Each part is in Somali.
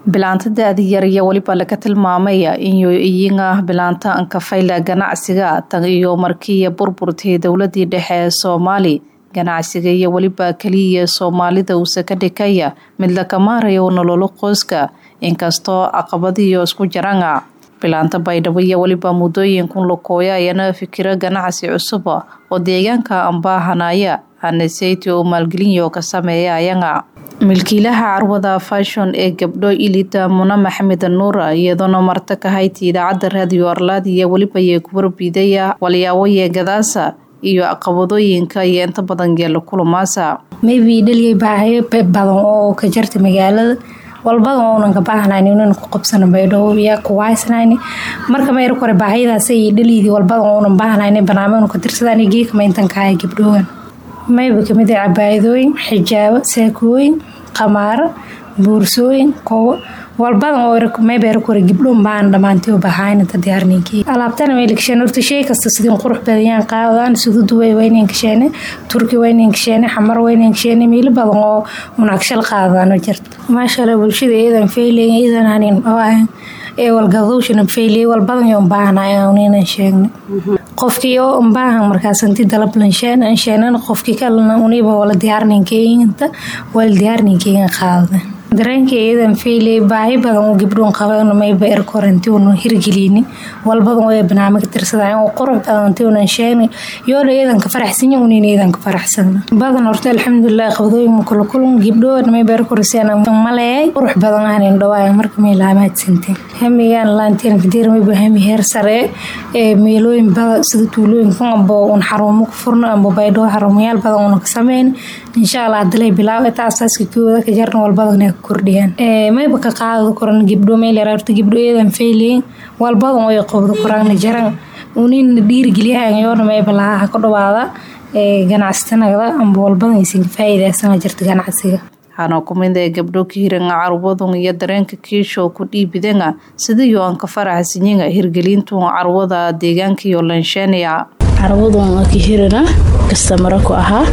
bilaanta da-da yar iyo weliba laga tilmaamaya inuu iyiga bilaanta ankafayla ganacsiga tan iyo markii burburtay dowladii dhexe ee soomaali ganacsiga iyo weliba keliya soomaalida uuse ka dhigaya mid laga maarayo nololo qoyska inkastoo caqabadiyo isku jaranga bilaanta baydhabo iyo weliba muddooyinkun lakooya ayana fikiro ganacsi cusub oo deegaanka ambaahanaya aneseyti oo maalgelinyo ka sameeya ayaga milkiilaha carwada fashon ee gabdho ilida muna maxamed nuura iyadoona marta ka hayti idaacadda raadiyo arlaad iyo weliba yee kuwarbiidaya walyaawoye gadaasa iyo caqabadooyinka iyo inta badan geela kulamaasa maybe dhaliyay baahayo badan oo ka jarta magaalada walbadan oonan ka baahnayni inan ku qabsano baydhabo yaa ku waaysnayni marka mayra kore baahayadaas ay dhaliydii walbadan oonan baahnayni barnaamijnu ka tirsadaan geekama intan kahaya gabdhoogan mayba kamid ah cabaayadooyin xijaabo saakooyin qamaaro boorsooyin koobo walbadan oo maybeera kore gabdhoon baan dhammaantay oo bahaynanta diyaarninkii alaabtana may lakasheen horta shay kasta sidin qurux badayaan qaadaan sida duway waynan kasheene turki waynan kasheene xamar waynan kasheene meelo badan oo unagshal qaadaan jirta maasha allah bulshada iyadan feylay iyadan hanin oo ah ee walgadowshana feylay walbadan yoon baahnay uninan sheegna qofkii oo unbaahan markaas inti dalablan sheenan sheenan qofkii kalena uniba wala diyaarninkeyinta wala diyaarninkeygan qaadada dareenka iyadan feylay baahi badan oo gabdhoon qabeen mayba er koranti unan hirgelini walbadan oo barnaamij tirsadaan oo qurux badan ti unan sheegni yoona iyadan ka faraxsanya unin iyadan ka faraxsana badan horta alxamdulilah qabdooyin kula kulan gabdhood mayba er koraseen maleeyay qurux badan ahanin dhawaaya marka may laamaadsanteen hamigaan laanteen kadir mayba hami heer sare ee meelooyin badan sida tuulooyinka amba un xarumo ku furno amba baydhoo xarumayaal badan una ka sameyn insha allah hadalay bilaaw eta asaaska kooda ka jarna walbadan kordhiyaan mayba ka qaada koran gabdho meelrta gabdho iyadan feylayin walbadan way qobda koraan jaran unina dhiirigeliyahan yoona mayba lahaa ka dhawaada ganacsatanagda amba walbadan aysan ka faa'iidaysana jirta ganacsiga waxaana kumid ee gabdho ka hiranga carwadun iyo dareenka kiisho ku dhiibidanga sidayo aan ka faraxsinyaga hirgelintu carwada deegaanka iyo lansheeniya carwadun ka hirina kastamara ku ahaa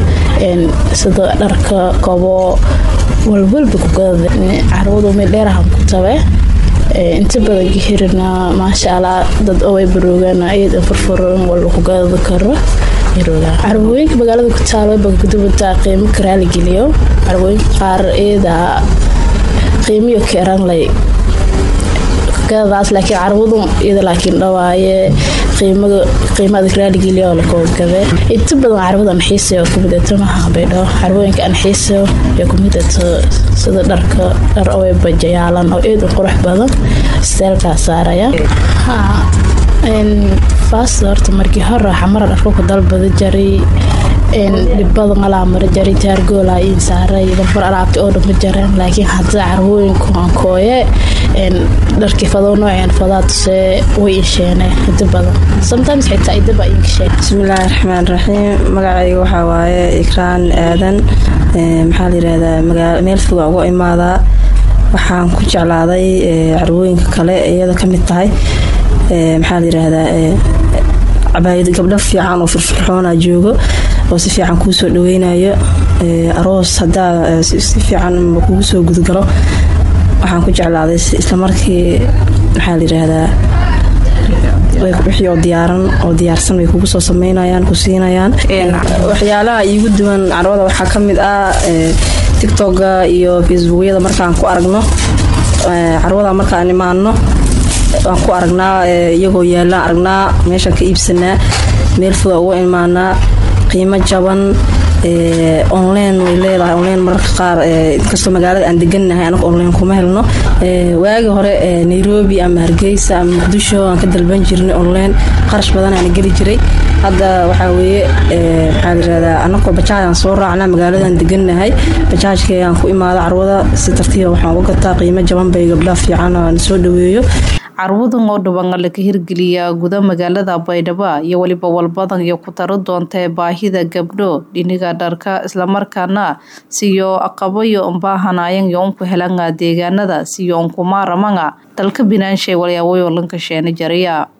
sida dharka kobo walwalba kugada carwadu mid dheerahan ku tabe inta badan ka hirina maasha allah dad oway baroogaan iyada furfuran walba kugada karo carwooyinka magaalada ku taalo bagudubata qiimo karaaligeliyo carwooyinka qaar iyada qiimiyo keranlay gadadaas laakiin carwadu iyada laakiin dhawaaye qiimada raaligeliya lakogade inta badan carwada anxiisa oo kumidata maha baydhabo carwooyinka anxiisa ee kumidata sida dharka dhar owe bajayaalan oo eed u qurux badan steelkaa saaraya faasta horta markii hore xamara dharka ku dalbada jaray dhibada malaa mara jaray taargoola in saaray dalbar alaabta oo dhanma jareen laakiin hadda carwooyinku ankooye dharkii fadoo nooceen fadaa tusee way insheene hida badan sometimes xitaa idaba inkasheen bismillaahi raxmaan raxiim magacayga waxaa waaye ikraan aadan maxaa layirahdaa meel foga uga imaadaa waxaan ku jeclaaday carwooyinka kale iyada ka mid tahay maxaa layirahdaa cabaayad gabdho fiican oo firfirxoona joogo oo si fiican kuu soo dhaweynayo aroos hadaa si fiican kugu soo gudgalo waxaan ku jeclaaday islamarkii maxaa layirahdaa wixii oo diyaaran oo diyaarsan way kugu soo sameynayaan ku siinayaan waxyaalaha iigu duwan carwada waxaa ka mid ah tictoga iyo facebookyada markaan ku aragno carwada markaan imaano waan ku aragnaa iyagoo yaalaan aragnaa meeshaan ka iibsanaa meel foga uga imaanaa qiimo jaban online way leedahay online mararka qaar inkastoo magaalada aan degannahay anaga online kuma helno waagi hore nairobi ama hargeysa ama muqdisho aan ka dalban jirnay online qarash badan aana geli jiray hadda waxaa weeye maxaa layirahdaa anagoo bajaajaan soo raacnaa magaaladaan degannahay bajaajkayaan ku imaada carwada si tartiiba waxaan uga gataa qiimo jaban bay gabdhaha fiican aan soo dhaweeyo carwadan oo dhawanga laga hirgeliya guda magaalada baydhabo iyo weliba walbadan iyo ku taro doontae baahida gabdho dhiniga dharka islamarkaana siyo aqabayo umbaahanaayan yo unku helanga deegaanada siyo unkumaramanga dalka binaanshay walyaawoyo lanka sheena jaraya